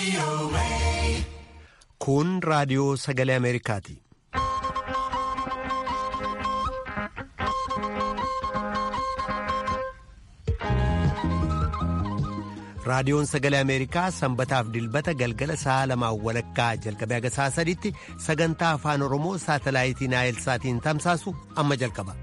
Kun raadiyoo sagalee Ameerikaati. Raadiyoon sagalee Ameerikaa sanbataaf dilbata galgala sa'a lamaan walakkaa jalqabee haga sa'a sadiitti sagantaa afaan Oromoo saatalaayitii Naayilsaatiin tamsaasu amma jalqaba.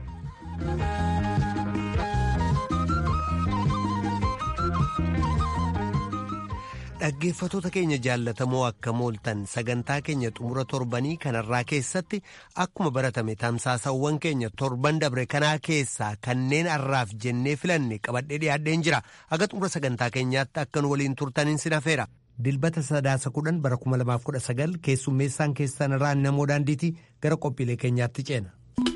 Dhaggeeffatoota keenya jaallatamoo akka mooltan sagantaa keenya xumura torbanii kanarraa keessatti akkuma baratame tamsaasawwan keenya torban dabre kanaa keessaa kanneen har'aaf jennee filanne qabadhee dhiyaadheen jira haga xumura sagantaa keenyaatti akka nu waliin turtaniin sin hafeera. Dilbata sadaasa kudhan bara kuma lamaaf kudha sagal keessummeessaan keessan irraa namoo daandiitii gara qophiilee keenyaatti ceena.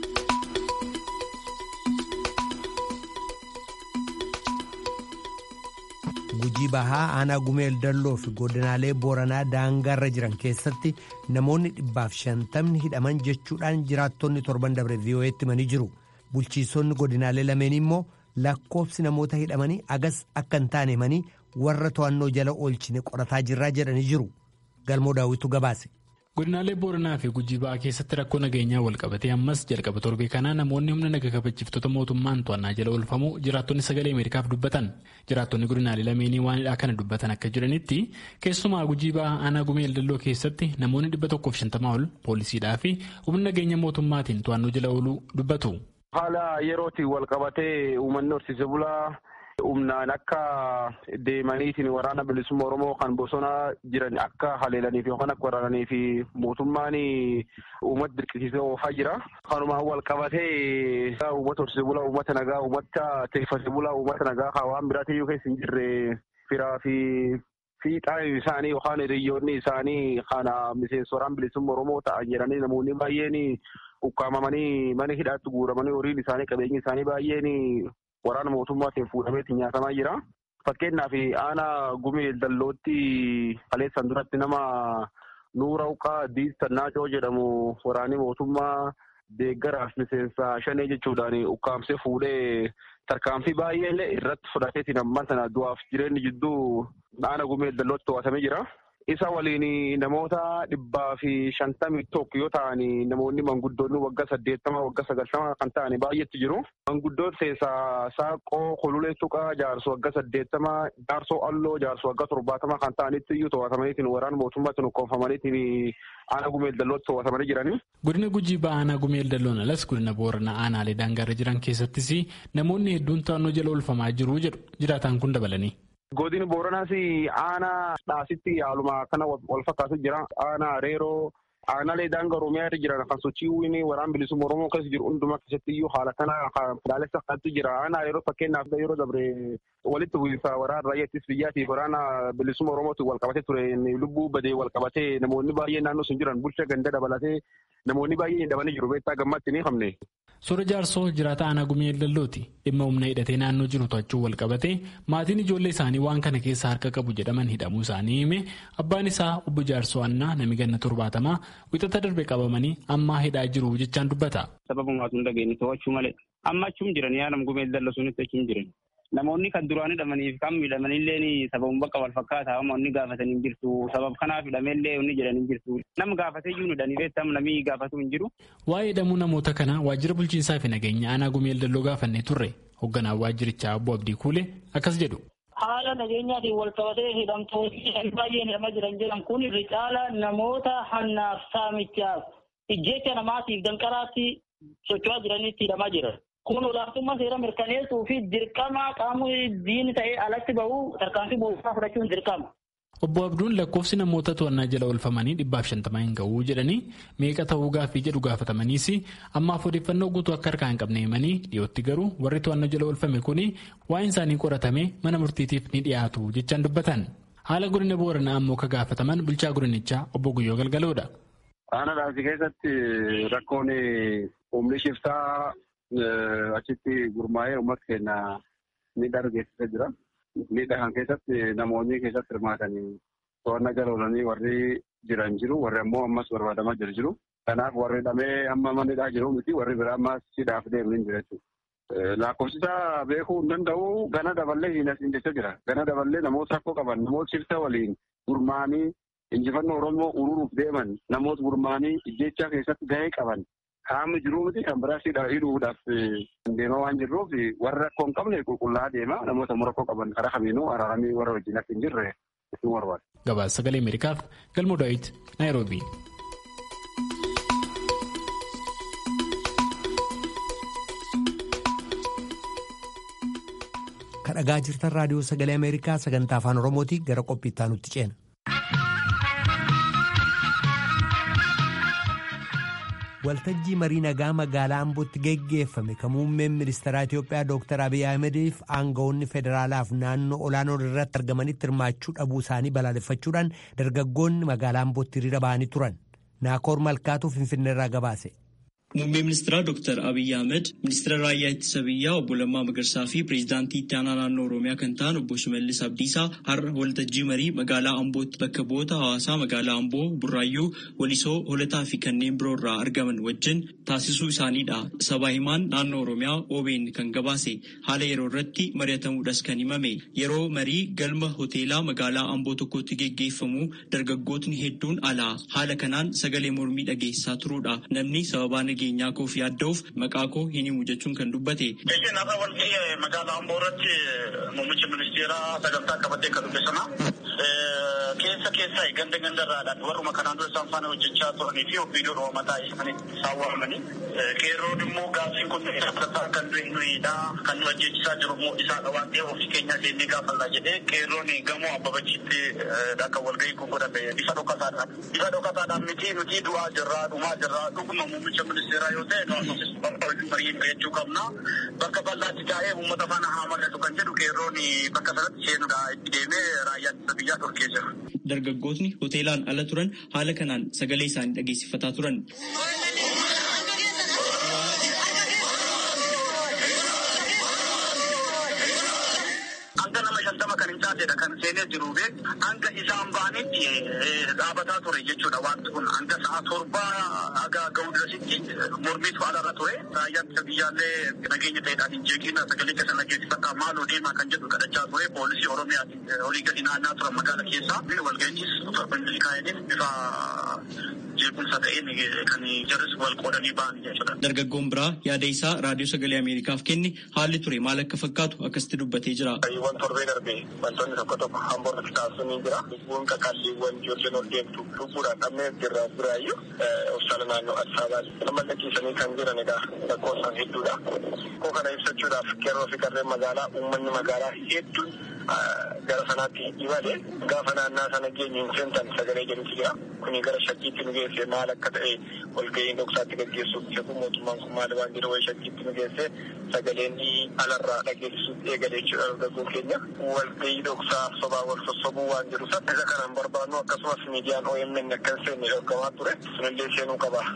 Gujii bahaa aanaa gumeel dalloo fi godinaalee booranaa daangaarra jiran keessatti namoonni dhibbaaf shantamni hidhaman jechuudhaan jiraattonni torban dabre vii'oo'eetti himanii jiru. Bulchiisonni godinaalee lameen immoo lakkoofsi namoota hidhamanii agas akka hin taane himanii warra to'annoo jala oolchine qorataa jirraa jedhanii jiru. Galmoo daawwitu gabaase. godinaalee booranaa fi gujii ba'aa keessatti rakkoo nageenyaa walqabatee ammas jalqaba torbee kanaa namoonni humna naga kabachiiftota mootummaan to'annaa jala oolfamuu jiraattonni sagalee ameerikaaf dubbatan jiraattonni godinaalee lameenii waanidhaa kana dubbatan akka jiranitti keessumaa gujii ba'aa aanaa gumeel dalloo keessatti namoonni dhibba tokkoof shantamaa ol poolisiidhaa fi humna nageenya mootummaatiin to'annoo jala ooluu dubbatu. haala yerootiin walqabatee uummanni horsiise bulaa. humnaan akka deemaniitiin waraana bilisummaa oromoo kan bosona jiran akka haleelaniif yookaan akka waraananii fi mootummaan uummata dirqisiisee oofaa jira. Kanumaan wal qabatee uummata horsiise bulaa, uummata nagaa, uummata teeffate bulaa, uummata nagaa kan waan biraatti iyyuu keessa hin jirre firaa fi fiixaan isaanii yookaan hiriyyoonni isaanii kana miseensa waraana bilisummaa oromoo ta'an jedhanii namoonni baay'een ukkaamamanii mana hidhaatti guuramanii horiin isaanii qabeenyi isaanii baay'een waraana mootummaatiin fuudhameetti nyaatamaa jira. Fakkeenyaaf aanaa gumee dallootti kaleessan duratti nama nuura uqaa diistannaacoo jedhamu waraanni mootummaa deeggaraaf miseensa shanee jechuudhaan ukkaamsee fuudhee tarkaanfii baay'ee irratti fudhateetiin amma sana du'aaf jireenyi jidduu aanaa gumee dallootti to'atamee jira. Isa waliin namoota dhibbaa fi shantamii tokko yoo ta'an namoonni manguddoonni waggaa saddeettama waggaa sagaltama kan ta'an baay'eetu jiru. Manguddoon keessaa saaqoo kolulee tuqaa jaarsoo waggaa saddeettama jaarsoo alloo jaarsoo waggaa torbaatama kan ta'anitti iyyuu to'atamaniitiin waraana mootummaatiin ukkoonfamaniitiin aanaa gumeel dallootti to'atamanii jirani. Godina Gujii ba'aa aanaa gumeel dalloon alas godina Booranaa aanaalee daangaarra jiran keessattis namoonni hedduun to'annoo jala oolfamaa jiru jedhu jiraataan kun dabalanii. Godini Booranaas aanaa dhaasitti haaluma kana wal fakkaatu jira. Aanaa reeroo aanaalee daangaa Oromiyaa irra jiran kan sochiiwwan waraana bilisummaa Oromoo keessa jiru hundumaa keessatti iyyuu haala kana ilaalessa kanatu jira. Aanaa yeroo fakkeenyaaf yeroo dabre walitti bu'iinsa waraana raayyaa ittisa biyyaatiif waraana bilisummaa Oromootiin wal qabatee ture lubbuu badee wal qabatee namoonni baay'een naannoo sun jiran bulcha ganda dabalatee namoonni baay'een hidhamanii jiru. Beektaa gammatti ni hamne. Soora jaarsoo jiraata aanaa gumeel dallooti dhimma humna hidhatee naannoo jiru to'achuu wal qabatee maatiin ijoollee isaanii waan kana keessa harka qabu jedhaman hidhamuu isaanii hime abbaan isaa obbo jaarsoo annaa nami ganna torbaatamaa wixata darbe qabamanii ammaa hidhaa jiru jechaan dubbata. Sababa hunda geenye to'achuu malee amma achum jiran yaadam gumeel dalloo sunitti achum jiran. Namoonni kan duraan hidhamaniif kan miidhamanillee sababuma bakka wal fakkaataa inni gaafatanii hin jirtu. Sabab kanaaf hidhameellee inni jedhan hin jirtu. Nama gaafatee iyyuu hidhanii beektam namni gaafatu hin jiru. Waa'ee hidhamuu namoota kanaa waajjira bulchiinsaa fi nageenya aanaa gumeel dalloo gaafannee turre hoogganaan waajjirichaa obbo Abdii Kuulee akkas jedhu. Haala nageenyaatiin wal qabatee hidhamtoonni baay'een hidhamaa jiran jedhan kun irri caala namoota hannaaf saamichaaf ijjecha namaatiif danqaraatti socho'aa jiranitti hidhamaa jiran. Kun olaantummaa seera mirkaneessuu fi dirqama qaamni diini ta'ee alatti bahu tarkaanfii mootummaa fudhachuun dirqama. Obbo Abduun lakkoofsi namoota to'annaa jala oolfamanii dhibbaaf shantamaa hin ga'uu jedhanii meeqa ta'uu gaaffii jedhu gaafatamaniis ammaaf odeeffannoo guutuu akka harkaa hin qabne himanii dhiyootti garuu warri to'annoo jala oolfame kun waa'een isaanii qoratamee mana murtiitiif ni dhiyaatu jechaan dubbatan. Haala godina booranaa ammoo ka gaafataman bulchaa godinichaa obbo Guyyoo Galgaloodha. Aanaa dhaabsi keessatti rakkoon humni shiftaa achitti gurmaa'ee uummata keenya miidhaa geessisaa jira. Miidhaa kan keessatti namoonni keessatti hirmaatanii to'annaa jala oolanii warri jiran jiru. Warri ammoo ammas barbaadamaa jiru jiru. Kanaaf warri hidhamee amma manidhaa jiru miti warri biraa ammas hidhaaf deemanii jiru jechuudha. lakkoofsisaa beekuu hin danda'u gana daballee hin asiin jecha jira. Gana daballee namoota rakkoo qaban namoota sirta waliin gurmaanii injifannoo Oromoo ururuuf deeman namoota gurmaanii ijjechaa keessatti gahee qaban qaamni jiruu miti kan biraas hidhuudhaaf deemaa waan jirruuf warra rakkoo hin qabne qulqullaa deema namoota rakkoo qaban karaa kamiinuu araaramii warra wajjin akka hin jirre isin barbaada. Gabaasa sagalee Ameerikaaf galmoo Daawit Naayiroobii. kadhagaa jirtan raadiyoo sagalee ameerikaa sagantaa afaan oromootii gara qophiittaa nutti ceena. waltajjii marii nagaa magaalaa ambootti geggeeffame kan muummeen ministeeraa itiyoophiyaa dooktar abiy ahmediif aangawoonni federaalaaf naannoo olaanoo irratti argamanitti hirmaachuu dhabuu isaanii balaaleffachuudhaan dargaggoonni magaalaa ambootti hiriira ba'anii turan naakoor malkaatu finfinneerraa gabaase. Muummee ministeeraa Dr. Abiyyi Ahmed, ministeera raayyaa ittisa biyyaa obbo Lammaa Magarsaa fi pireezidaantii itti aanaa naannoo Oromiyaa kan ta'an obbo Shimallis Abdiisaa har'a waltajjii marii magaalaa Ambootti bakka bu'oota hawaasaa magaalaa Amboo, Burraayyuu, Walisoo, Holataa fi kanneen biroo irraa argaman wajjin taasisuu isaaniidha. Sabaa himaan naannoo Oromiyaa OBN kan gabaase haala yeroo irratti mari'atamuudhas kan himame. Yeroo marii galma hoteelaa magaalaa Amboo tokkotti geggeeffamu dargaggootni hedduun alaa haala kanaan sagalee mormii dhageessaa turuudha. Namni sababaa nageenyaa koo fi adda'uuf maqaa koo hin himu jechuun kan dubbate. Isheen har'a walgahii magaalaa Amboo irratti muummicha ministeeraa sagantaa qabatee kan dhufe sana keessa keessaa ganda gandarraadhaan warruma kanaan dura isaan faana hojjechaa turanii fi ofiidoo mataa isaaniitti isaan waamanii qeerroon immoo gaaffiin kun fudhataa kan du'e nuyiidha kan nu hojjechisaa jiru immoo isaadha waan ta'eef ofii keenyaa seennee gaafannaa jedhee qeerroon gamoo abbabachiitti akka walgahii kun godhame bifa dhokataadhaan bifa dhokataadhaan miti nuti du'aa jirraa dhumaa jirraa dhuguma muummicha ministeeraa yoo ta'e nu bakka marii mari'achuu qabna bakka bal'aatti taa'ee uummata faana haa mari'atu kan jedhu qeerroon bakka sanatti seenuudha itti deemee raayyaa ittisa biyyaa dhorkee jira. Dargaggootni hoteelaan ala turan haala kanaan sagalee isaanii dhageessifataa turan. Hanga nama shantama kan hin taasedha kan seenee jiru bee hanga isaan ba'anitti dhaabataa ture jechuudha wanti kun hanga sa'a torbaa haga ga'u dirasitti mormiitu alarra ture raayyaan ittisa biyyaallee nageenya ta'eedhaan hin jeeqina sagalee keessa nageessifataa maaloo deemaa kan jedhu kadhachaa ture poolisii oromiyaati olii gadi naannaa turan magaala keessaa walga'ichis torbanni kaa'aniif bifa jeequmsa ta'een kan jarris wal qoodanii ba'an jechuudha. Dargaggoon biraa yaada isaa raadiyoo sagalee Ameerikaaf kenne haalli ture maal akka fakkaatu akkasitti dubbatee jira. Waan torbee darbe wantoonni tokko tokko hamboo irratti taasisuun ni jira. Lubbuun kakaalliiwwan ijoolleen ol deemtu lubbuudhaan dhabnee jirra biraayyuu hospitaala naannoo Addis Ababaa nama lachiisanii kan jiran egaa lakkoofsaan hedduudha. Koo kana ibsachuudhaaf qeerroo fi qarreen magaalaa uummanni magaalaa hedduun gara sanaatti imale gaafa naannaa sana geenyu hin seentan sagalee jedhutu jira. Kuni gara shakkiitti nu geesse maal akka ta'e walga'iin dhoksaatti gaggeessuuf jedhu mootummaan kun maal waan jedhu wayi shakkiitti nu geesse sagaleen alarraa dhageessisuuf eegale jechuudha dargaggoon keenya. Walga'ii dhoksaa sobaa wal sossobuu waan jedhu sana isa kanaan barbaannu akkasumas miidiyaan OMN akka hin seenne dhorkamaa ture sunillee seenuu qaba.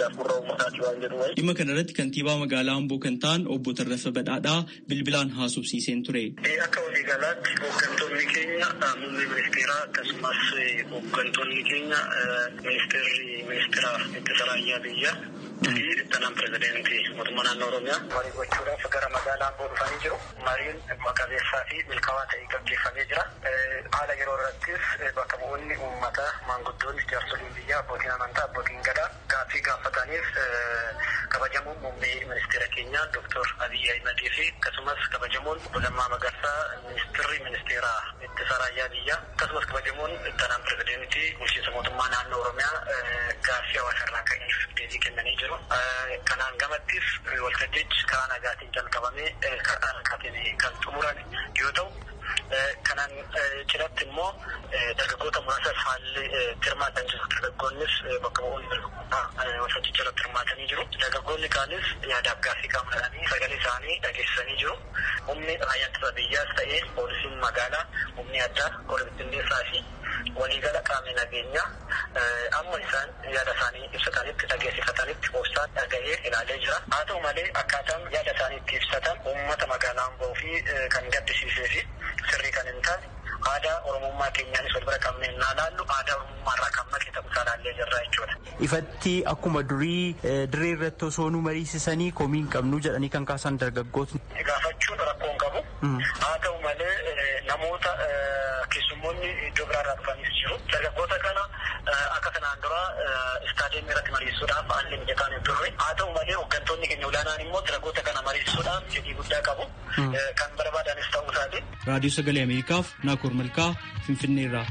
Dhimma kanarratti kantiibaa magaalaa Amboo kan ta'an obbo Tarrafa Badhaadhaa bilbilaan haasofsiiseen ture. Akka waliigalaatti hooggantoonni keenya muummee ministeeraa akkasumas hooggantoonni keenya ministeerri ministeera ittisa raayyaa biyyaa fi ittaanaan pirezidaantii mootummaa naannoo Oromiyaa marii gochuudhaaf gara magaalaa Amboo dhufanii jiru. Mariin maqabeessaa fi milkaa'aa ta'ee gaggeeffamee jira. Haala yeroo irrattis bakka bu'oonni uummataa maanguddoonni jaarsoliin biyyaa abbootiin amantaa abbootiin gadaa gaaffii gaafataniif kabajamuun muummee ministeera keenyaa Dr. Abiy Ahimedii fi akkasumas kabajamuun obbo Lammaa Magarsaa ministeerri ministeera ittisa raayyaa biyyaa akkasumas kabajamuun ittaanaan pirezidaantii bulchiinsa mootummaa naannoo Oromiyaa gaaffii hawaasa irraa ka'eef deebii kennanii jiru. Kanaan gamattis waltajjichi karaa nagaatiin jalqabamee karaa nagaatiin kan xumuran yoo ta'u kanaan cidhatti immoo dargaggoota muraasas haalli hirmaatan jiru. Dargaggoonnis bakka bu'oonni dargaggootaa waltajjicha irratti hirmaatanii jiru. Dargaggoonni kaanis yaadaaf gaaffii qaamanii sagalee isaanii dhageessisanii jiru. Humni raayyaa ittisa biyyaas ta'ee poolisiin magaalaa, humni addaa, qorra bittinneessaa fi waliigala qaamni nageenyaa amma isaan yaada isaanii ibsatanitti dhageessifatanitti poostaan dhaga'ee ilaalee jira. Haa ta'u malee akkaataan yaada isaanii itti ibsatan uummata magaalaa Amboo fi kan gaddisiisee fi sirrii kan hin taane aadaa oromummaa keenyaanis wal bira qabnee naa laallu aadaa oromummaa irraa kan maqe ta'uu isaa laallee jirra jechuudha. ifatti akkuma durii dirree irratti osoo nu mariisisanii komii hin qabnu jedhanii kan kaasan dargaggootni. Gaafachuun rakkoo hin qabu. Haa ta'u malee namoota keessummoonni iddoo biraarraa dhufanis jiru. Dargaggoota kana akka kanaan dura istaadiyeemii irratti mariisuudhaaf haalli mijataan hin turre. Haa ta'u malee hooggantoonni keenya olaanaan immoo dargaggoota kana mariisuudhaaf fedhii guddaa qabu. Kan barbaadanis ta'uu isaati. Raadiyoo Sagalee Ameerikaaf Naakoor Malkaa Finfinneerraa.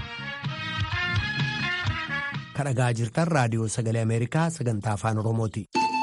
Kan dhagaa jirtan raadiyoo sagalee Ameerikaa sagantaa afaan Oromooti.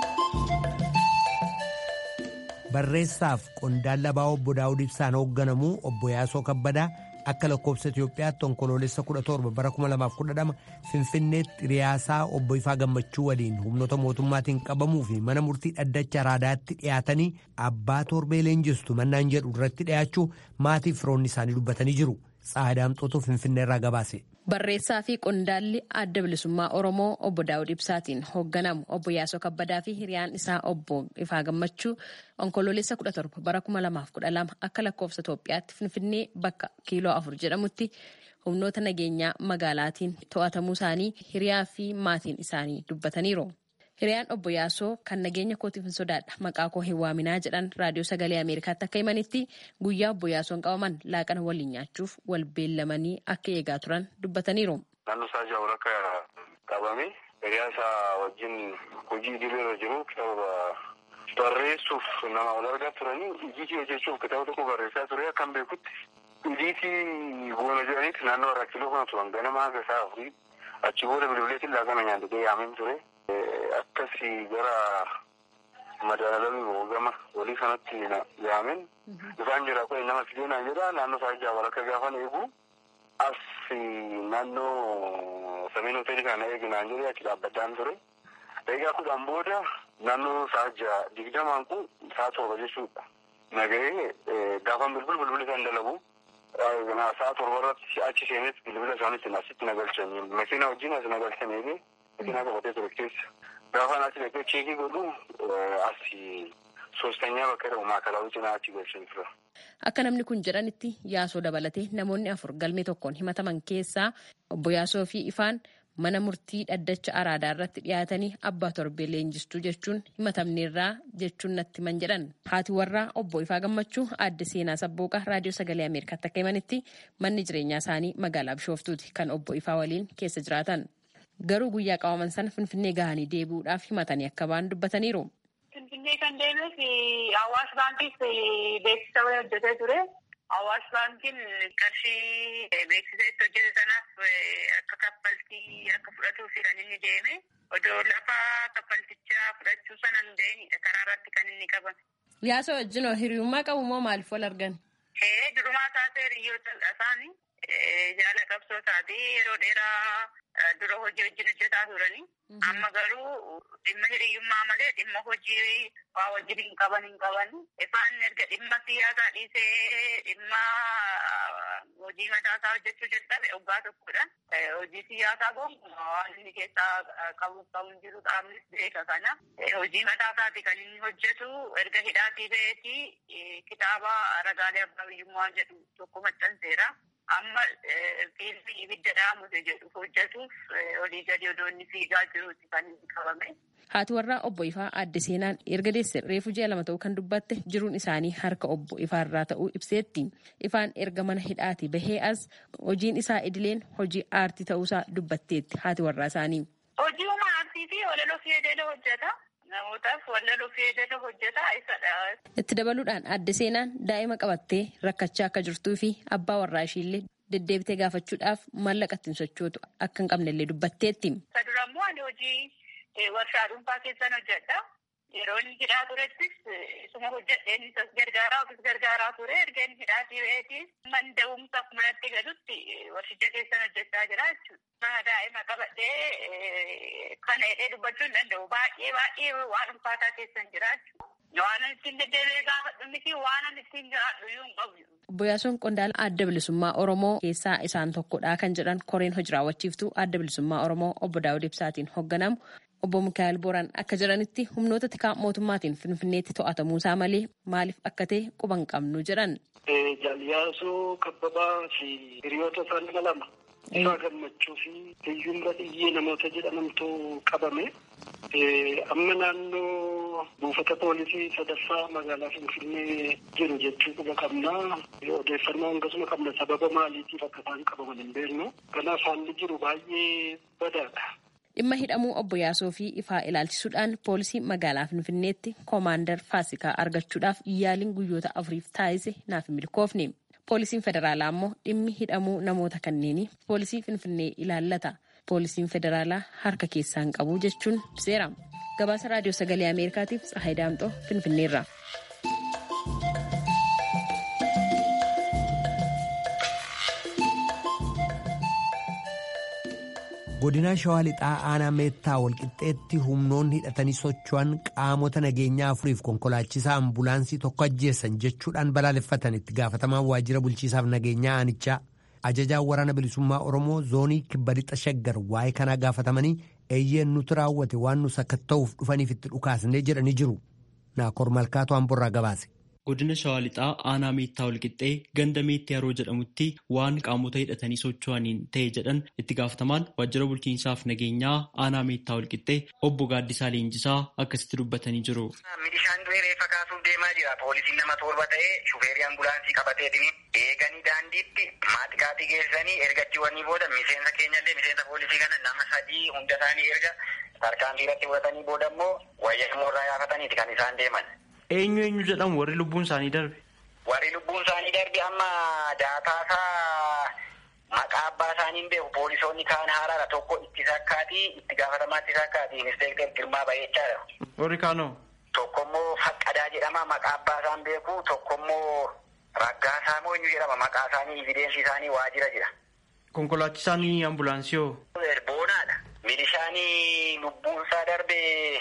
Barreessaaf qondaala ba'aa obbo Daawud Ibsaan hoogganamu obbo Yaasoo Kabbadaa akka lakkoofsa Itoophiyaatti onkoloolessa 17 bara 2012 Finfinneetti hiriyaasaa obbo Ifaa Gammachuu waliin humnoota mootummaatiin qabamuu fi mana murtii dhaddacha araadaatti dhiyaatanii abbaa torbee leenjistu mannaan jedhu irratti dhiyaachuu maatii firoonni isaanii dubbatanii jiru. Tsaadaamxootu Finfinneerraa gabaase. Barreessaa fi qondaalli adda bilisummaa Oromoo obbo Daawud Ibsaatiin hoogganamu obbo Yaasoo Kabbadaa fi hiriyaan isaa obbo Ifaa Gammachuu onkoloolessa 17 bara 2012 akka lakkoofsa Itoophiyaatti Finfinnee bakka kiiloo afur jedhamutti humnoota nageenyaa magaalaatiin to'atamuu isaanii hiriyaa fi maatiin isaanii dubbataniiru. Hiriyaan obbo Yaasoo kan nageenya kootiif hin sodaadha maqaa koo hin waaminaa jedhan raadiyoo sagalee Ameerikaatti akka himanitti guyyaa obbo Yaasoon qabaman laaqana waliin nyaachuuf wal beellamanii akka eegaa turan dubbataniiru. Naannoo isaa jaawul akka qabame hiriyaa isaa wajjin hojii idileerra jiru kitaaba barreessuuf nama wal argaa turanii hojiitii hojjechuuf kitaaba tokko barreessaa ture akkan beekutti hojiitii goona jedhanitti naannoo irraa kiiloo kana turan ganama haga isaa afurii achi booda bilbileetiin laaqana nyaatee yaameen ture. akkasii gara madaalamii gama walii kanatti yaameen dhufaan jira kun nama fidee naan jedha naannoo isaa jaawal akka gaafan eegu as naannoo sameen hoteelii kana eegi naan jedhee achi dhaabbadhaan ture. Egaa kudhaan booda naannoo sa'a ja'a digdamaan kun sa'a torba jechuudha. Nagahee gaafan bilbil bilbila isaan dalagu. Sa'a torba irratti achi seenes bilbila isaanitti asitti nagalchanii makiina wajjin as nagalchanii Makiina qabatee ture keessa. Gaafa naatti dhaqee cheekii godhu asi soostanyaa bakka jedhamu maakalaawwi cinaa achi galchan tura. Akka namni kun jedhanitti yaasoo dabalatee namoonni afur galmee tokkoon himataman keessaa obbo Yaasoo fi Ifaan mana murtii dhaddacha araadaa irratti dhiyaatanii abbaa torbee leenjistuu jechuun himatamneerraa jechuun natti himan jedhan. Haati warraa obbo Ifaa Gammachuu aadde seenaa sabbooqa raadiyoo sagalee Ameerikaatti akka himanitti manni jireenyaa isaanii magaalaa Bishooftuuti kan obbo Ifaa waliin keessa jiraatan. Garuu guyyaa qabaman sana Finfinnee gahanii deebi'uudhaaf himatanii akka ba'an dubbataniiru. Finfinnee kan deemeef Awaash Baankiis beeksisa wayii hojjetee ture. Awaash Baankiin qarshii beeksisa itti hojjete sanaaf akka kaffaltii akka fudhatuuf kan inni deeme. Odoo lafa kaffaltichaa fudhachuu sana hin deemnidha karaa irratti kan inni qabame. Yaasa wajjin hiriyummaa qabu moo maaliif wal argan? Durumaa taatee hiriyoota isaanii jaala qabsoo taatee yeroo dheeraa dura hojii wajjin hojjetaa turanii. Amma garuu dhimma hiriyyummaa malee dhimma hojii waa wajjin hin qaban hin qaban. Ifaan erga dhimma siyaasaa dhiisee dhimma hojii mataasaa hojjechuu jalqabe waggaa tokkodha. Hojii siyaasaa gonkumaa waan inni keessaa qabu qabu hin jiru qaamnis beeka kana. Hojii mataasaati kan inni hojjetu erga hidhaatii ba'eetii kitaaba ragaalee abbaa biyyummaa jedhu tokko maxxanseera. amma fiilmii ibidda dhaamute jedhu hojjetuuf olii gadi odoo inni fiigaa jiruuti kan inni qabame. Haati warraa obbo Ifaa aadde seenaan erga deesse reefu ji'a lama ta'uu kan dubbatte jiruun isaanii harka obbo Ifaarraa ta'uu ibseetti. Ifaan erga mana hidhaati bahee as hojiin isaa idileen hojii aartii ta'uusaa dubbatteetti haati warraa isaanii. Hojii humna aartii fi walaloo fayyadamee hojjeta. Namootaaf walaloo fayyadamee hojjeta isadha. Itti dabaluudhaan aadde seenaan daa'ima qabattee rakkachaa akka jirtuu fi abbaa warraa ishiillee deddeebitee gaafachuudhaaf maallaqa ittiin sochootu akka hin qabnellee dubbatteetti. Isa dura immoo ani hojii warshaa dhuunfaa keessan hojjedha. Yeroo inni hidhaa turettis isuma hojjedheen isas gargaaraa ofis gargaaraa ture erga inni hidhaatii ba'eetis manda'umsaaf manatti galutti warshicha keessan hojjechaa jira jechuudha. Daa'ima qabadhee kana hidhee dubbachuu hin danda'u. Baay'ee baay'ee waan ulfaataa keessan jira jechuudha. Waan ittiin deddeebi'ee gaafadhu miti waan ittiin jiraadhu iyyuu hin qabu. Obbo Yaasuun Qondaala adda bilisummaa Oromoo keessaa isaan tokkodha kan jedhan koreen hojii raawwachiiftuu adda bilisummaa Oromoo obbo Daawud Ibsaatiin hoogganamu Obbo Mikaa'el Booraan akka jiranitti humnoota tikaa mootummaatiin Finfinneetti to'atamuusaa malee maaliif akka ta'e quba hin qabnu jedhan. Jaaliyaasoo Kabbabaa fi hiriyoota isaanii lama isaa gammachuu fi hiyyuun badiyyee namoota jedhamantu qabame. Amma naannoo buufata poolisii sadaffaa magaalaa Finfinnee jiru jechuu quba qabna. Odeeffannoo hangasuma qabna sababa maaliitiif akka isaan qabaman hin beeknu. Kanaaf haalli jiru baay'ee badaadha. Dhimma hidhamuu obbo Yaasoo fi ifaa ilaalchisuudhaan poolisii magaalaa Finfinneetti koomaandar Faasikaa argachuudhaaf yaaliin guyyoota afuriif taasise naaf hin milkoofne. Poolisiin federaalaa immoo dhimmi hidhamuu namoota kanneenii poolisii Finfinnee ilaallata. Poolisiin federaalaa harka keessaan qabu jechuun seera. Gabaasa raadiyoo sagalee Ameerikaatiif Tsahaay Daamxoo Finfinneerra. godina shawaa lixaa aanaa meettaa walqixxeetti humnoonni hidhatanii socho'an qaamota nageenyaa afuriif konkolaachisaa ambulaansii tokko ajjeessan jechuudhaan balaaleffatan itti gaafatamaan waajjira bulchiisaaf nageenyaa aanichaa ajajaan waraana bilisummaa oromoo zoonii kibba lixa shaggar waa'ee kanaa gaafatamanii eeyyeen nuti raawwate waan nu sakatta'uuf dhufaniif itti dhukaasnee jedhanii jiru naakoor malkaatu hamburraa gabaase. godina shawaa lixaa aanaa meettaa walqixxee ganda meetti yeroo jedhamutti waan qaamota hidhatanii socho'aniin ta'e jedhan itti gaafatamaan waajjira bulchiinsaaf nageenyaa aanaa meettaa walqixxee obbo Gaaddisaa Leenjisaa akkasitti dubbatanii jiru. Milishaan du'ee reeffa kaasuuf deemaa jira. Poolisiin nama torba ta'ee shufeerii ambulaansii qabateetini eeganii daandiitti maaxiqaatii geessanii ergachiiwwanii booda miseensa keenyallee miseensa poolisii kana nama sadii hunda isaanii erga tarkaanfii irratti fudhatanii booda immoo wayyaa immoorraa yaafataniiti kan isaan deeman. Eenyu eenyu jedhamu warri lubbuun isaanii darbe? Warri lubbuun isaanii darbe amma daataasaa maqaa abbaa isaanii hin beeku poolisoonni kaan haaraadha tokko itti sakkaati itti gaafatamaa itti sakkaati inspekter Girmaa Bayechaadha. Warri kaanoo? Tokko immoo Faqqadaa jedhama maqaa abbaa isaan beeku tokko immoo Raggaasaa moo eenyu jedhama maqaa isaanii evideensi isaanii waajjira jira. Konkolaachisaan ambulaansii hoo? Boonaadha. Milishaan lubbuun isaa darbe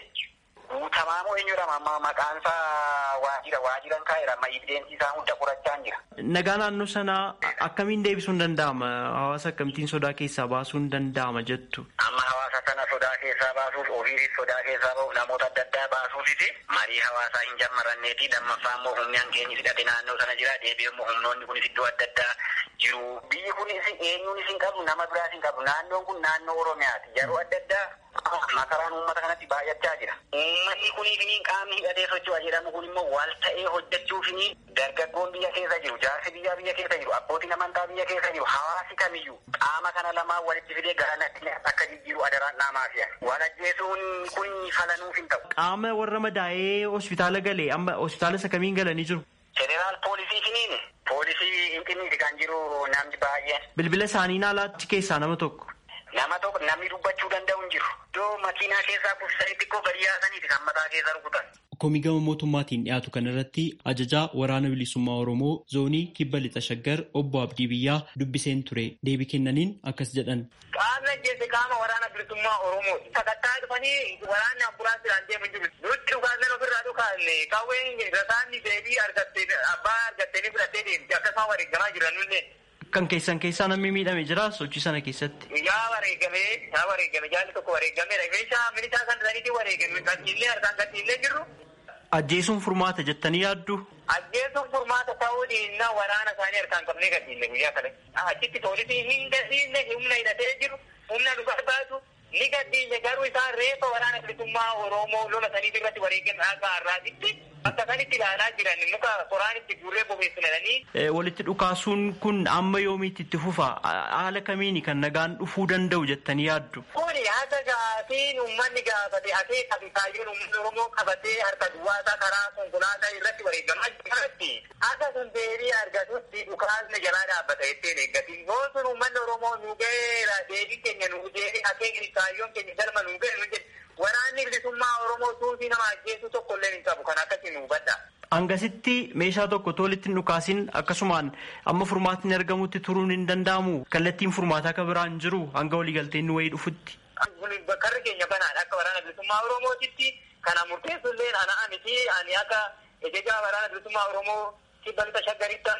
guutamaa moo eenyudha amma maqaan isaa waajjira waajiran kaa'eera amma evideensi isaa hunda qorachaa jira. Nagaa naannoo sanaa akkamiin deebisuun danda'ama? Hawaasa akkamittiin sodaa keessaa baasuun danda'ama jettu? Amma hawaasa sana sodaa keessaa baasuuf ofiisis sodaa keessaa bahuuf namoota adda addaa baasuufis marii hawaasaa hin jammaranneeti lammaffaa immoo humni hankeenyi hidhate naannoo sana jira deebi'ee immoo humnoonni kunis iddoo adda addaa jiru. Biyyi kunis eenyuun isin qabu nama biraas hin qabu naannoon kun naannoo Oromiyaati yeroo adda addaa makaraan uummata kanatti baay'achaa jira. Uummatni kuniifiniin qaamni hidhatee socho'a jedhamu kun immoo wal ta'ee hojjechuufiniin dargaggoon biyya keessa jiru, jaarsi biyyaa biyya keessa jiru, abbootiin amantaa biyya keessa jiru, hawaasi kamiyyuu qaama kana lamaan walitti fidee garanatti akka jijjiiru adaraan dhaamaafiya. Wal ajjeesuun kun falanuuf hin ta'u. Qaama warra madaa'ee hospitaala galee amma hospitaala isa kamiin galanii jiru? Jeneraal poolisii finiin poolisii Finfinneeti kan jiru namni baay'een. Bilbila isaanii naalaatti keessaa nama tokko. Nama tokko namni dubbachuu danda'u hin jiru. Iddoo makiinaa keessaa kuffisanii xiqqoo gadi yaasaniiti kan mataa keessa rukutan. Komii gama mootummaatiin dhiyaatu kanarratti ajajaa waraana bilisummaa Oromoo zoonii kibba lixa shaggar obbo Abdii Biyyaa dubbiseen ture deebii kennaniin akkas jedhan. Qaamni ajjeese qaama waraana bilisummaa Oromoo sakattaa dhufanii waraanni ambulaansiidhaan deemu jiru. Nutti dhugaasnen ofirraa dhukaanne qawween rasaanni deebii argattee abbaa argattee fudhattee deemti akkasuma wareegamaa jiran nullee. Kan keessan keessaa namni miidhame jira sochii sana keessatti. Yaa wareegame yaa wareegame jaalli tokko wareegameera. Meeshaa militaa kan saniitii wareegame kan illee harkaan kan illee jirru. Ajjeesuun furmaata jettanii yaaddu? Ajjeesuun furmaata ta'uu dhiinnaa waraana isaanii harkaan qabnee gadhiisne guyyaa kana. Achitti poolisii hin gadhiisne humna hidhatee jiru humna nu barbaadu ni gadhiisne garuu isaan reefa waraana bilisummaa Oromoo lola saniif irratti wareegame akka har'aatitti akka sanitti ilaalaa jiran muka qoraan itti guurree bobeessinanii. Walitti dhukaasuun kun amma yoomiitti itti fufa? Haala kamiini kan nagaan dhufuu danda'u jettanii yaaddu? Kuni haasa gaafiin uummanni gaafate asee kabitaayyoon uummanni Oromoo qabatee harka duwwaasaa karaa konkolaataa irratti wareegamaa jiratti. Akka sun deebii argatutti dhukaasni jalaa dhaabbata jetteen eeggatiin. Yoo sun uummanni Oromoo nu ga'eera deebii keenya nu deebii akeekni kaayyoon keenya galma nu ga'e nu jedhe. Waraanni bilisummaa Oromoo suufii nama ajjeesuu tokko illee hin qabu kan akkasii nu hubadha. Hangasitti meeshaa tokko tolitti hin dhukaasin akkasumaan amma furmaatni argamutti turuun hin danda'amu kallattiin furmaataa akka biraan jiru hanga waliigalteen wayii dhufutti. Karri keenya banaadha akka waraana bilisummaa Oromootitti kana murteessu illee ana miti ani akka ejejaa waraana bilisummaa Oromoo kibba lixa shaggarittan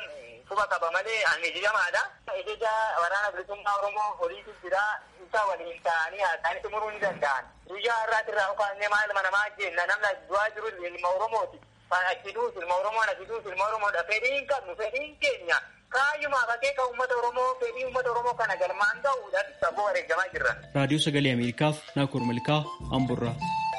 quba qaba malee hangijamaadha. Ejeja waraana bilisummaa Oromoo horiitu jira isa waliin ta'anii haasa'anii xumuruu ni danda'an. Guyyaa har'aati irraa ukaannee maal mana maa jenna namna du'aa jiru ilma Oromooti. Achiduus ilma Oromoon achiduus ilma Oromoodha. Fedhiin qabnu fedhiin keenya. Kaayyumaa akeeka uummata Oromoo fedhii uummata Oromoo kana galmaan ga'uudhaan saboo wareegamaa jirra. Raadiyoo Sagalee Ameerikaaf Naakoor Malkaa Amburraa.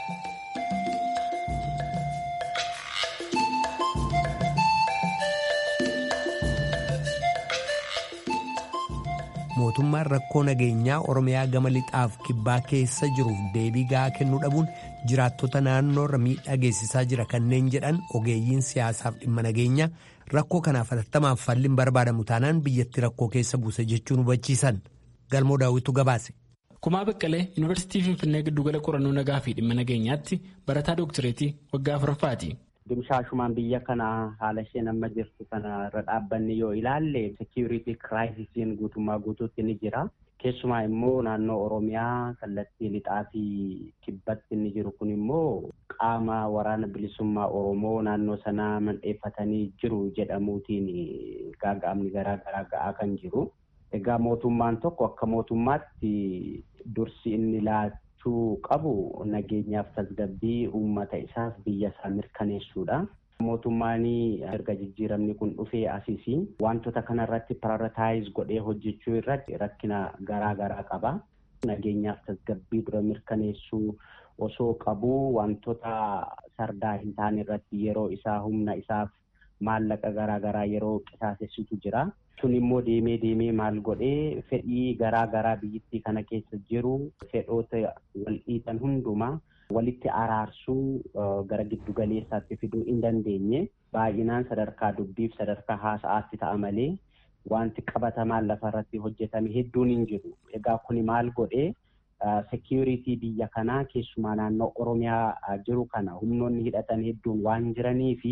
mootummaan rakkoo nageenyaa oromiyaa gama lixaaf kibbaa keessa jiruuf deebii gahaa kennuu dhabuun jiraattota naannoorra miidhaa geessisaa jira kanneen jedhan ogeeyyiin siyaasaaf dhimma nageenyaa rakkoo kanaaf hatattamaaf falliin barbaadamu taanaan biyyatti rakkoo keessa buuse jechuun hubachiisan galmoo daawwitu gabaase. Kumaa Baqqalee Yuunivarsiitii Finfinnee giddugala qorannoo nagaa fi dhimma nageenyaatti barataa dooktireetii waggaa afuraffaati. Dimshaashumaan biyya kana haala isheen amma jirtu kana irra dhaabbanni yoo ilaalle sekiuritii kiraayisiin guutummaa guutuutti ni jira. Keessumaa immoo naannoo Oromiyaa kallattii lixaa fi kibbatti inni jiru kun immoo qaama waraana bilisummaa Oromoo naannoo sanaa mandheeffatanii jiru jedhamuutiin gaaga'amni garaa garaa ga'aa kan jiru. Egaa mootummaan tokko akka mootummaatti dursi inni laachuu qabu nageenyaaf tasgabbii uummata isaaf biyya isaa mirkaneessuudha. Mootummaan erga jijjiiramni kun dhufee asisii wantoota kanarratti pararataayis godhee hojjechuu irratti rakkina garaa garaa qaba. Nageenyaaf tasgabbii dura mirkaneessuu osoo qabu wantoota sardaa hin taane irratti yeroo isaa humna isaaf maallaqa garaa garaa yeroo qisaasessitu jira. Sun immoo deemee deemee maal godhee fedhii garaa garaa biyyittii kana keessa jiru fedhoota wal dhiitan hundumaa walitti araarsuu gara giddu galeessaatti fiduu hin dandeenye baay'inaan sadarkaa dubbiif sadarkaa haasa'aatti ta'a malee wanti qabatamaan lafarratti hojjetame hedduun hin jiru. Egaa kuni maal godhee sekiuritii biyya kanaa keessumaa naannoo Oromiyaa jiru kana humnoonni hidhatan hedduun waan jiranii fi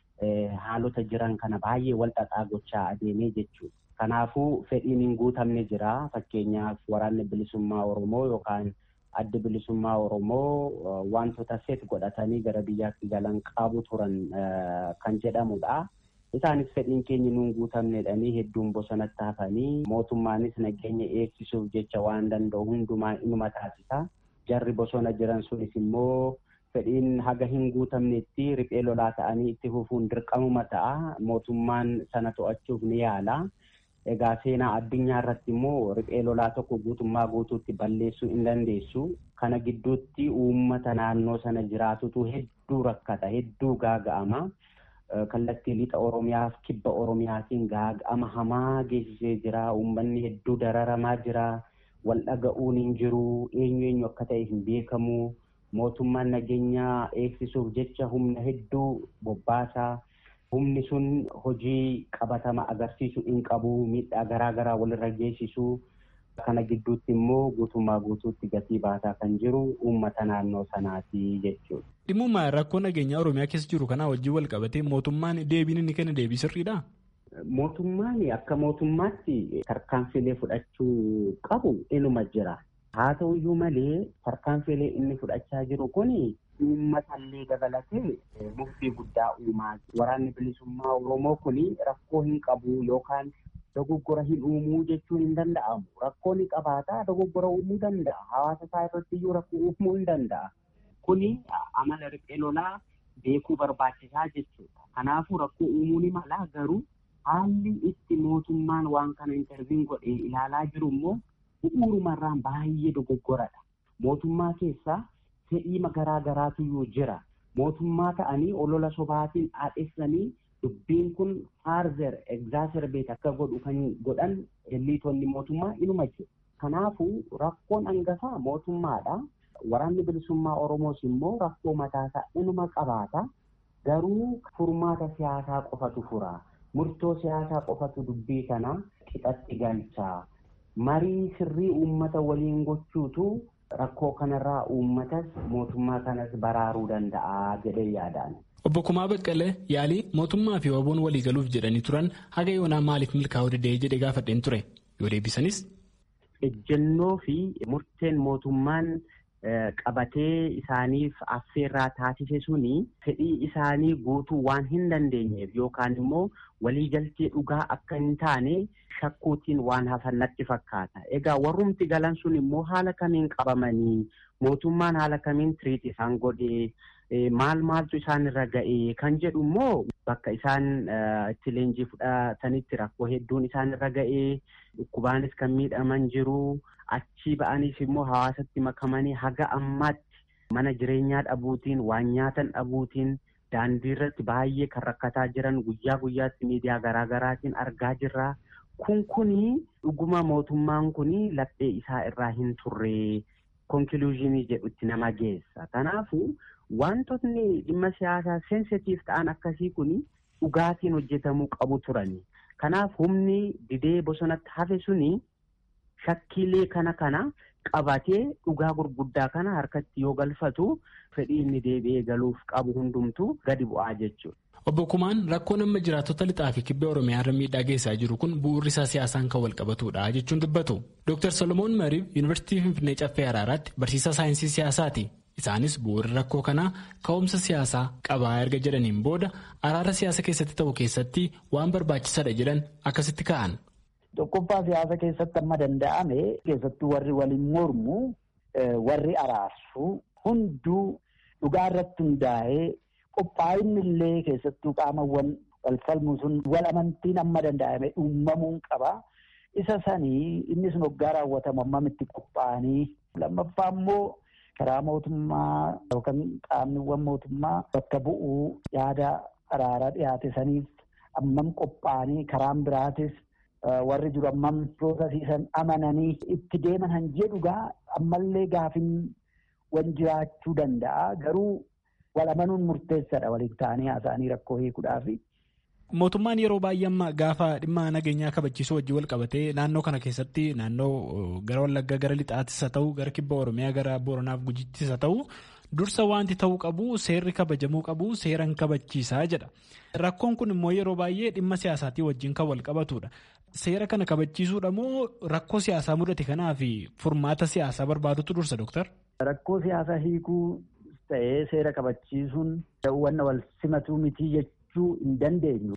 haalota jiran kana baay'ee wal xaxaa gochaa adeemee jechuudha. Kanaafuu fedhiin hin guutamne jira. Fakkeenyaaf waraanni bilisummaa Oromoo yookaan adda bilisummaa Oromoo wantoota set godhatanii gara biyyaatti galan qabu turan kan jedhamudha. Isaanis fedhiin keenya nuun guutamnedhanii hedduun bosonatti hafanii mootummaanis nageenya eegsisuuf jecha waan danda'u hundumaa inuma taasisa. Jarri bosona jiran sunis immoo fedhiin haga hin guutamnetti riphee lolaa ta'anii itti fufuun dirqamuma ta'a. Mootummaan sana to'achuuf ni yaala. Egaa seenaa addunyaa irratti immoo riphee lolaa tokko guutummaa guutuutti balleessuu hin dandeessu. Kana gidduutti uummata naannoo sana jiraatutu hedduu rakkata, hedduu gaaga'ama. Kallattii lixa Oromiyaaf kibba Oromiyaatiin gaaga'ama hamaa geessisee jira. Uummanni hedduu dararamaa jira. Wal dhaga'uun hin jiru. Eenyu eenyu akka ta'e hin beekamu. Mootummaan nageenyaa eegsisuuf jecha humna hedduu bobbaasaa. Humni sun hojii qabatama agarsiisu hin qabu. Miidhaa garaa garaa walirra geessisu. Kana gidduutti immoo guutummaa guutuutti gatii baasaa kan jiru uummata naannoo sanaati jechuudha. Dhimmummaa rakkoo nageenyaa Oromiyaa keessa jiru kanaa wajjin wal qabatee mootummaan deebiin inni kenna deebii sirriidhaa? Mootummaan akka mootummaatti tarkaanfilee fudhachuu qabu inuma jira. Haa ta'uyyuu malee tarkaanfilee inni fudhachaa jiru kun uummatallee dabalatee murtii guddaa uumaa waraanni bilisummaa Oromoo kun rakkoo hin qabu yookaan dogoggora hin uumuu jechuun hin danda'amu. Rakkoo ni qabaata dogoggora uumuu danda'a. Hawaasa isaa irratti iyyuu rakkoo uumuu hin danda'a. Kuni amala riphee lolaa beekuu barbaachisaa jechuudha. Kanaafuu rakkoo uumuu ni mala garuu haalli itti mootummaan waan kana interviin godhee ilaalaa jiru immoo bu'uurumarraan baay'ee dogoggoradha. Mootummaa keessaa fedhii garaa garaatu jira. Mootummaa ta'anii olola sobaatiin haadhessanii dubbiin kun faarzer egzaaserbeet akka godhu kan godhan elliitonni mootummaa inuma jiru. Kanaafuu rakkoon hangafaa mootummaadha. Waraanni bilisummaa Oromoos immoo rakkoo mataasaa inuma qabaata. Garuu furmaata siyaasaa qofatu fura. Murtoo siyaasaa qofatu dubbii kana qixatti galcha. Marii sirrii uummata waliin gochuutu rakkoo kanarraa uummatas mootummaa kanas baraaruu danda'a jedhee yaadaan. Obbo Kumaa Baqqalee yaalii mootummaa fi waboon walii galuuf jedhanii turan haga yoonaa maaliif milkaa'uu didee jedhee gaafadheen ture yoo deebisanis. Ejjennoo fi murteen mootummaan qabatee isaaniif affeerraa taasise suni fedhii isaanii guutuu waan hin dandeenyeef yookaan immoo waliigaltee dhugaa akka hin taane shakkuutiin waan hafan natti fakkaata. Egaa warrumti galan sun immoo haala kamiin qabamanii mootummaan haala kamiin tiriit isaan godhee maal maaltu isaan irra ga'ee kan jedhu immoo bakka isaan itti leenjii fudhatanitti rakkoo hedduun isaan irra ga'ee dhukkubaanis kan miidhaman jiru achii ba'anis immoo hawaasatti makamanii haga ammaatti mana jireenyaa dhabuutiin waan nyaatan dhabuutiin daandii irratti baay'ee kan rakkataa jiran guyyaa guyyaatti miidiyaa garaagaraatiin argaa jirra. Kun kuni dhuguma mootummaan kuni laphee isaa irraa hin turre konkuluuzinii jedhutti nama geessa. Kanaafuu wantootni dhimma siyaasaa sensitiif ta'an akkasii kuni dhugaatiin hojjetamuu qabu turani. Kanaaf humni didee bosonatti hafe suni shakkiilee kana kana qabatee dhugaa gurguddaa kana harkatti yoo galfatu fedhii inni deebi'ee galuuf qabu hundumtu gadi bu'aa jechuudha. Obbo Kumaan rakkoon amma jiraattota lixaa fi kibba Oromiyaa irra miidhaa geessaa jiru kun bu'uurri isaa siyaasaan kan wal qabatudha jechuun dubbatu. Dr. Solomoon Mariif Yuunivarsiitii Finfinnee Caffee Araaraatti barsiisaa saayinsii siyaasaati. Isaanis bu'uurri rakkoo kanaa ka'umsa siyaasaa qabaa erga jedhaniin booda araara siyaasa keessatti ta'u keessatti waan barbaachisaadha jedhan akkasitti ka'an. Tokkoffaa siyaasa keessatti amma danda'ame keessattuu warri waliin mormu warri araarsu hunduu dhugaa irratti hundaa'ee qophaa'inni illee keessattuu qaamawwan wal falmu sun wal amantiin amma danda'ame uumamuun qaba. Isa sanii inni sun hoggaa raawwatamu ammamitti qophaa'anii lammaffaa immoo karaa mootummaa yookaan qaamniwwan mootummaa bakka bu'uu yaada araaraa dhiyaate saniif ammam qophaa'anii karaan biraatis warri jiru ammam piroosasiisan amananii itti deeman han jedhugaa ammallee gaafin wan jiraachuu danda'a garuu wal amanuun murteessaadha waliin ta'anii haasa'anii rakkoo hiikuudhaaf. Mootummaan yeroo baay'ee amma gaafa dhimma nageenyaa kabachiisuu wajjin wal qabatee naannoo kana keessatti naannoo gara Wallaggaa gara Lixaattis haa ta'u gara Kibba Oromiyaa gara Booranaaf Gujittis haa ta'u dursa wanti ta'uu qabu seerri kabajamuu qabu seeran kabachiisaa jedha. Rakkoon kun immoo yeroo baay'ee dhimma siyaasaatii wajjin kan wal qabatudha. Seera kana kabachiisuudha moo rakkoo siyaasaa mudate kanaaf furmaata siyaasaa barbaadutu dursa Dooktar? Rakkoo siyaasaa hiikuu ta'ee seera kabachiisuun wanna wal simatuu mitii jechuu hin dandeenyu.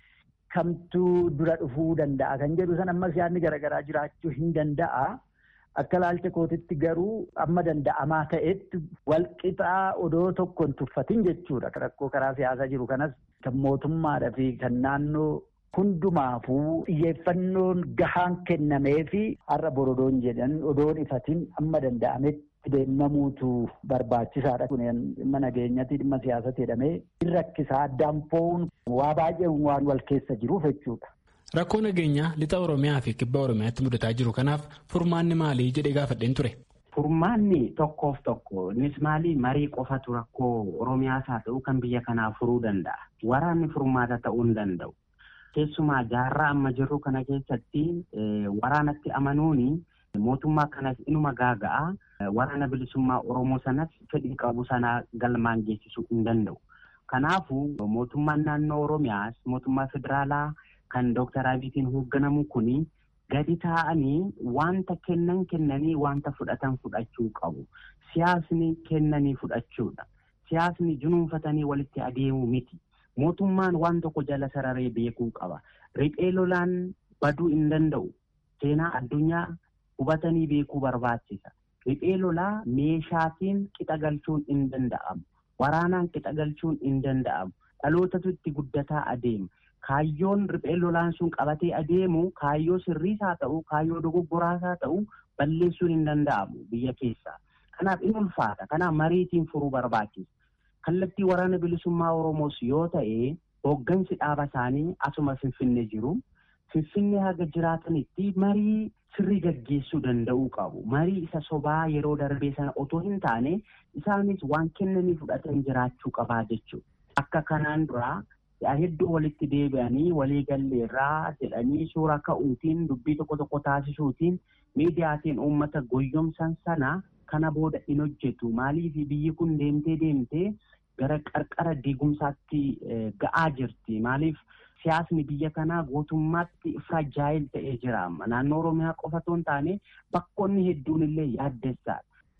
Kamtuu dura dhufuu danda'a kan jedhu san ammas yaadni garaagaraa jiraachuu hin danda'a. Akka laalcha kootitti garuu amma danda'amaa ta'etti walqixaa odoo tokko hin tuffatin jechuudha. Rakkoo karaa siyaasaa jiru kanas kan mootummaadhaa fi kan naannoo hundumaafuu xiyyeeffannoon gahaan kennamee fi har'a borodoon jedhan odoon ifatin amma danda'ametti deemamuutu barbaachisaadha. Kun dhimma nageenyatti dhimma siyaasatti jedhamee rakkisaa addaan fo'uun waa baay'ee waan wal keessa jiruuf jechuudha. Rakkoo nageenyaa lixa Oromiyaa fi kibba Oromiyaatti mudataa jiru kanaaf furmaanni maalii jedhee gaafadheen ture. Furmaanni tokkoof tokko innis maali marii qofatu rakkoo Oromiyaas haa ta'u kan biyya kanaa furuu danda'a. Waraanni furmaata ta'uu hin danda'u. Keessumaa jaarraa amma jirru kana keessatti waraanatti amanuun mootummaa kanas inuma gaaga'a waraana bilisummaa Oromoo sanas fedhii qabu sana galmaan geessisuu hin danda'u. Kanaafuu mootummaan naannoo Oromiyaas mootummaa federaalaa kan Dooktar Abiyyiin hoogganamu kuni gadi taa'anii wanta kennan kennanii wanta fudhatan fudhachuu qabu. Siyaasni kennanii fudhachuudha. Siyaasni junuunfatanii walitti adeemuu miti. Mootummaan waan tokko jala sararee beekuu qaba. Riphee lolaan baduu hin danda'u. Seenaa addunyaa hubatanii beekuu barbaachisa. Riphee lolaa meeshaatiin qixa galchuun hin danda'amu. Waraanaan qixa galchuun hin danda'amu. Dhalootatu itti guddataa adeema. Kaayyoon riphee lolaan sun qabatee adeemu kaayyoo sirriis haa ta'u, kaayyoo dogoggoraas haa ta'u balleessuun hin danda'amu biyya keessaa. Kanaaf in ulfaata. Kanaaf mariitiin furuu barbaachisa. Kallattii waraana bilisummaa Oromoos yoo ta'e hooggansi dhaaba isaanii asuma Finfinnee jiru. Finfinnee haga jiraatanitti marii sirrii gaggeessuu danda'uu qabu. Marii isa sobaa yeroo darbee sana otoo hin taane isaanis waan kennanii fudhatan jiraachuu qabaa jechuudha. Akka kanaan duraa hedduu walitti deebi'anii walii galleerraa jedhanii suura ka'uutiin dubbii tokko tokko taasisuutiin miidiyaatiin uummata goyyomsan sana kana booda hin hojjetu. Maaliif biyyi kun deemtee deemtee gara qarqara diigumsaatti ga'aa jirti. Maaliif siyaasni biyya kanaa guutummaatti firajaayil ta'ee jira. Naannoo Oromiyaa qofa otoo hin taane bakkoonni hedduun illee yaaddessaadha.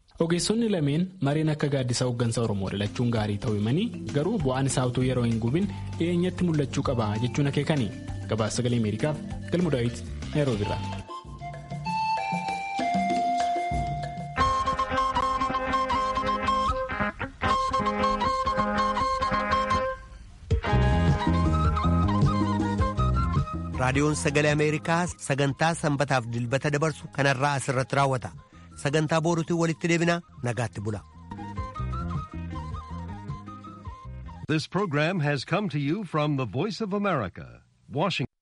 Ogeessonni lameen mareen akka gaaddisa hooggansa Oromoo dhalachuun gaarii ta'uu himanii garuu bu'aan isaa utuu yeroo hin gubin dhiyeenyatti mul'achuu qaba jechuun akeekani. Gabaasa sagalee Ameerikaaf galmu daawit Naayiroobiirraa. raadiyoon sagalee ameerikaa sagantaa sanbataaf dilbata dabarsu kanarraa asirratti raawwata sagantaa booruutiin walitti deebina nagaatti bula. This program has come to you from the Voice of America, Washington.